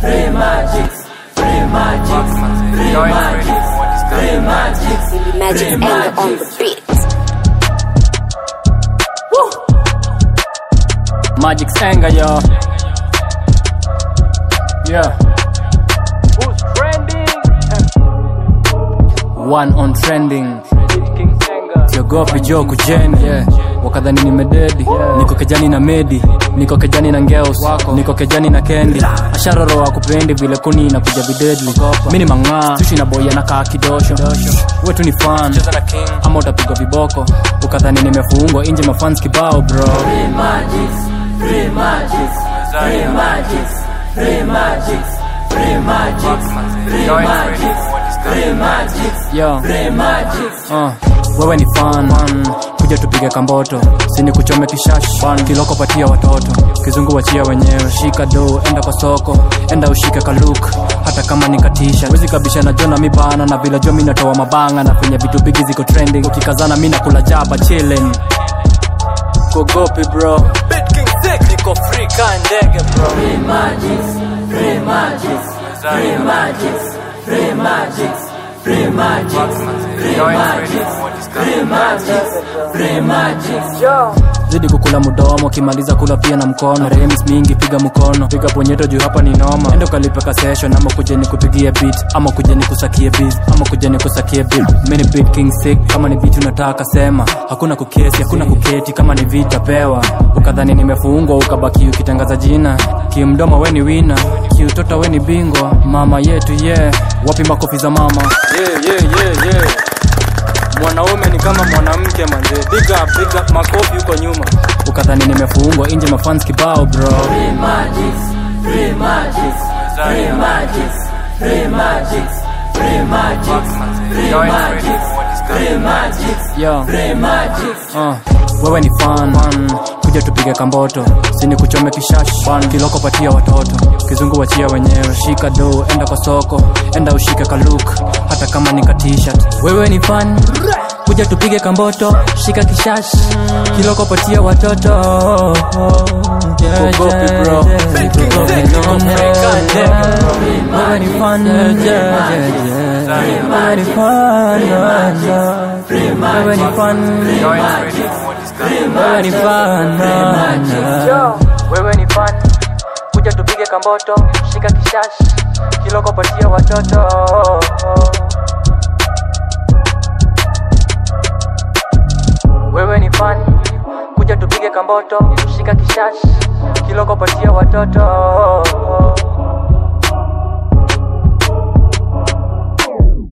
free magics, free magics, free magics, free magics, Magic free anger on the magics. beat. Magic's anger, yo. Yeah. Who's trending? One on trending. King Senga. siogopi jo kujeni yeah. wakadhani nimededi yeah. niko kejani na medi niko kejani na ngeus niko kejani na kendi asharoro akupendi vile kuni inakuja videdli mi ni mang'aa sushi na boya na kaa kidosho wetu ni fan ama utapigwa viboko ukadhani nimefungwa inje mafans kibao bro Free magics, free magics, free magics, free magics, free magics, free magics, free magics, Yo. free magics. uh, wewe ni fan man. kuja tupige kamboto sini kuchome kishash kiloko patia watoto kizungu wachia wenyewe shika do enda kwa soko enda ushike kaluk hata kama nikatisha wezi kabisha na jona mibana na vile jo mi natoa mabanga na penye vitu bigi ziko trending ukikazana mi nakula jaba chilling kogopi bro niko free ka ndege bro Free magics, free magics, free magics, free magics, free magics, free magics, free magics, free magics. zidi kukula mudomo kimaliza kula pia na mkono rems mingi piga mkono piga ponyeto juu hapa ni noma endo kalipeka session ama kuja ni kupigie beat ama kuja ni kusakie beat ama kuja ni kusakie beat mini beat king sick kama ni beat unataka sema hakuna kukesi hakuna kuketi kama ni vita pewa ukadhani nimefungwa ukabaki ukitangaza jina kimdomo we ni wina kiutoto we ni bingwa mama yetu ye yeah. wapi makofi za mama yeah, yeah, yeah, yeah mwanaume ni kama mwanamke manze big up, big up, makofi huko nyuma ukadhani nimefungwa inje mafans kibao bro Free magics, free magics, free magics, free magics, free magics, free magics, free magics, Yo. free magics. uh, wewe ni fan man. kuja tupige kamboto sini kuchome kishash Fan. kiloko patia watoto kizungu wachia wenyewe shika do enda kwa soko enda ushike kaluk hata kama ni katishat wewe ni fan kuja tupige kamboto shika kishash kiloko patia watoto Yeah, Kogopi, yeah, bro. yeah. Big Kogopi, King Zek, no, niko no, free ka ndege, yeah. Wewe ni fan, yeah, yeah, yeah. Wewe ni fan, yeah, yeah. Wewe ni fan, wewe ni fan, yeah, yeah. Wewe ni fan, kuja tupige kamboto, shika kishash, kiloko patia watoto. Wewe ni fan, kuja tupige kamboto, shika kishash, kiloko patia watoto.